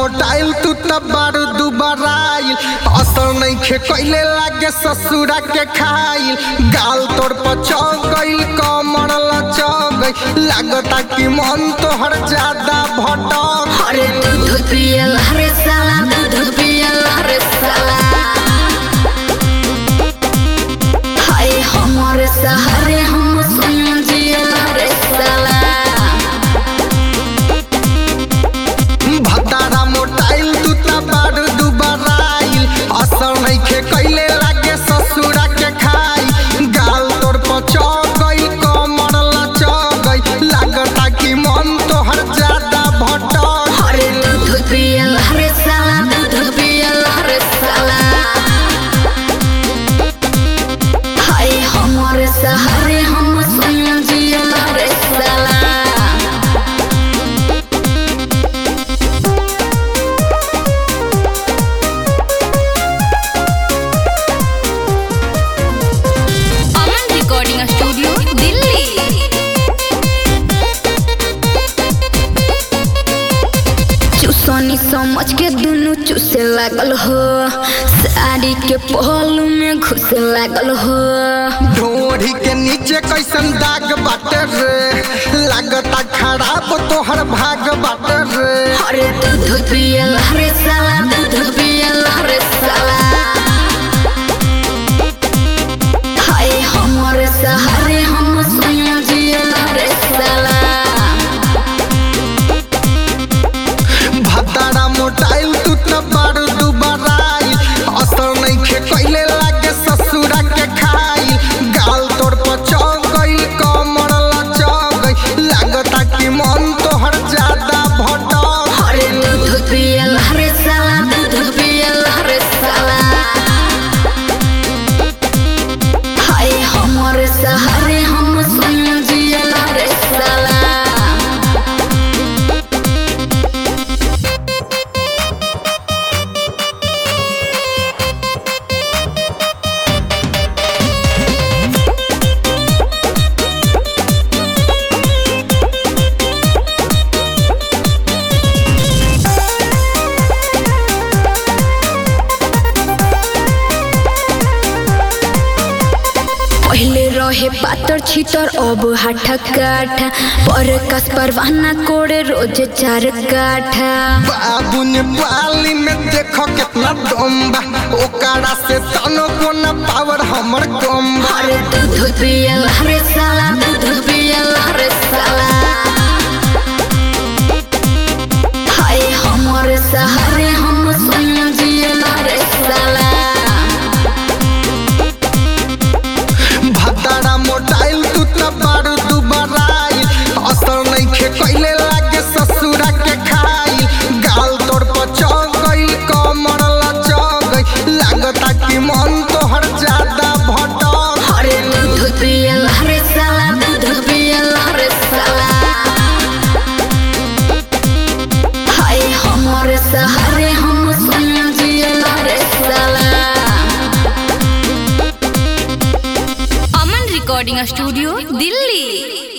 मोटाइल तू त बारू दुबराइल असर नइखे कइले लागे ससुरा के खाइल गाल तोर पचौ गइल कमर लचौ गइल लागता कि मन तोहर ज्यादा भटक अरे दूध पियल हरे साला दूध पियल हरे साला हाय हमारे सहारे हम सुन जियल हरे साला भतारा मोटाइल तू त बारू दुबराइल असर नइखे कइले लागे ससुरा के खाइल गाल तोर पचौ गइल कमर लचौ गइल लागता कि मन तोहर ज्यादा भटक अरे दूध पियल हरे साला दूध पियल हरे साला हाय हमारे सहारे हम सुन जियल हरे साला अमन रिकॉर्डिंग स्टूडियो दिल्ली चूसनी समझ के दुनू चूसे लागल हो साड़ी के पहलू में घुसे लागल हो ढोरी के नीचे कैसन दाग बाटे रे लागता खराब तोहर भाग बाटे रे अरे दूध पियल हरे साला दूध पियल हरे साला हाय हमारे सहारे हम सुन जियल हरे साला भतारा मोटाइल तू त बारू दुबराइल असर नइखे कइले लागे ससुरा के खाइल गाल तोर पचौ गइल कमर लचौ गइल लागता कि मन तोहर ज्यादा भटक अरे दूध पियल हरे साला दूध पियल हरे साला हाय हमारे सहारे हम सुन जियल हरे साला पहले रहे पातर छितर अब हाथा काठा पर कस परवाना कोड़े रोज चार काठा बाबू ने पाली में देखो कितना दम बा ओकरा से तनो को न पावर हमर कम बा अरे दूध पियल हरे साला दूध पियल हरे साला हाय हमारे सहारे हम सुन जियल हरे साला भतारा मोटाइल तू त बारू दुबराइल असर नइखे कइले लागे ससुरा के खाइल गाल तोर पचौ गइल कमर लचौ गइल लागता कि मन तोहर ज्यादा भटक अरे दूध पियल हरे साला दूध पियल हरे साला हाय हमारे सहारे हम सुन जियल हरे साला अमन रिकॉर्डिंग स्टूडियो दिल्ली